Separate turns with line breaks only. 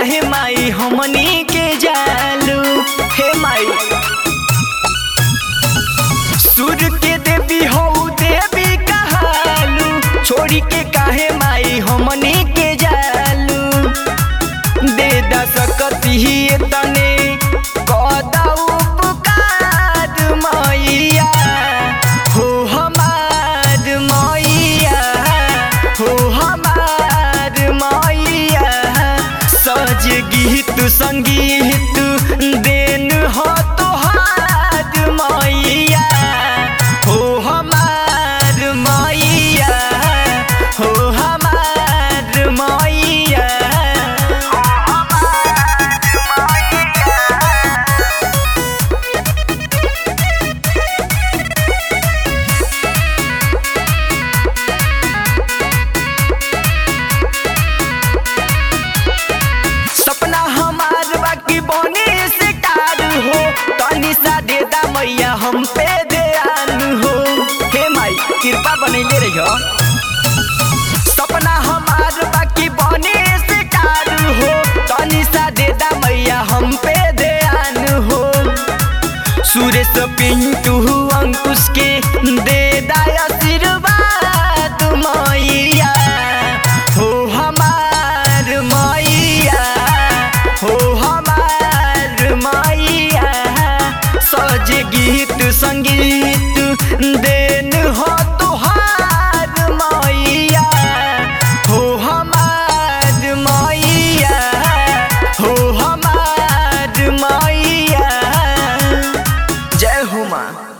काहे माई हमनी के जालू हे माई सूर्य के देवी हो देवी कहालू छोड़ी के काहे माई हमनी के जालू दे दा सकती ही तने कदा उपकार मैया हो हमार मैया हो हमार मैया सज गीत संगीत देन हो तोहार मैया हो हमार मैया हो हमार मैया सपना हमार बाकी बने से कार हो तनी सा दे दा मैया हम पे ध्यान हो हे माई कृपा बनैले रहियो सपना हमार बाकी बने से कार हो तनी सा दे दा मैया हम पे ध्यान हो सुरेश पिंटू अंकुश के दे दा आशीर्वाद मैया हो हमार मैया हो हमार मैया सज गीत संगीत देन हो तोहार मैया हो हमार मैया हो हमार मैया जय हो माँ